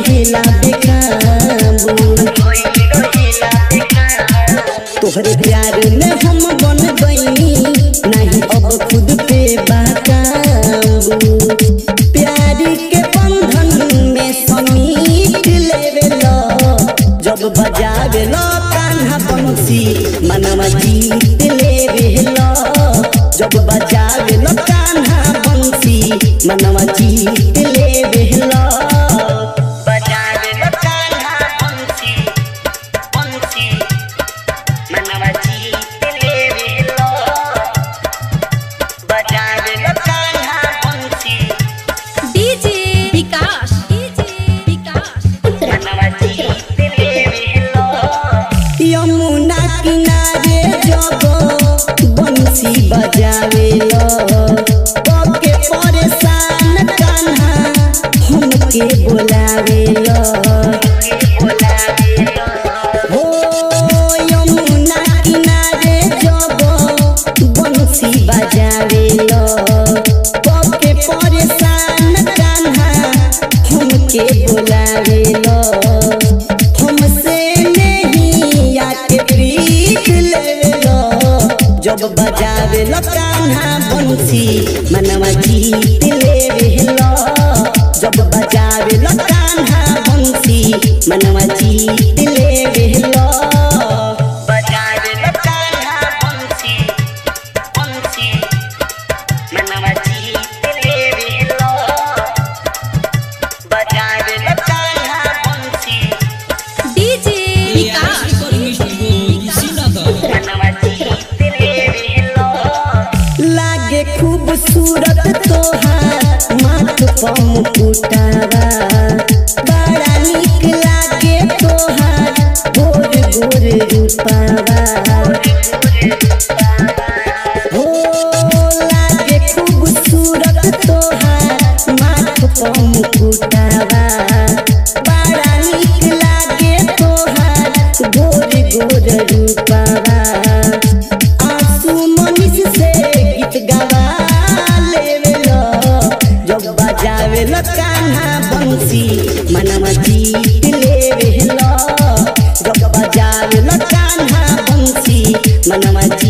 रहेला बेकाबू तोहरे प्यार में हम बन गईनी नहीं अब खुद पे बाकाबू प्यार के बंधन में समीट लेवेला जब बजावेला कान्हा बंसी मनवा जीत लेवेला जब बजावेला कान्हा बंसी मनवा जीत लेवेला बजावेला कान्हा बंसी बंसी मनवा जीत लेवेला बजावेला कान्हा बंसी डीजे विकास डीजे विकास यमुना किनारे जब बंसी बजावेलो के परेशान कान्हा हमके बोलावेलो हो यमुना किनारे जब बंसी बजावेलो के परेशान कान्हा हमके बोलावेलो हमसे नहीं आके प्रीत लेवेलो जब बजावेलो कान्हा बंसी मनवा जीत लेवेलो जब बजावेलो कान्हा बंसी मनवा जीत लेवेलो बजावेलो कान्हा बंसी बंसी मनवा जीत लेवेलो बजावेलो कान्हा बंसी डीजे विकास लागे खूबसूरत तोहार माथ पर मुकुटावा बड़ा निक लागे तोहार गोर गोर रूपावा हो लागे खूबसूरत तोहार माथ पर मुकुटावा बड़ा निक लागे तोहार गोर गोर रूपावा आंसू मनीष से गीत गावा लेवेलो जब बजावेलो कान्हा बंसी मनवा जीत लेवेलो जब बजावेलो कान्हा बंसी मनवा जीत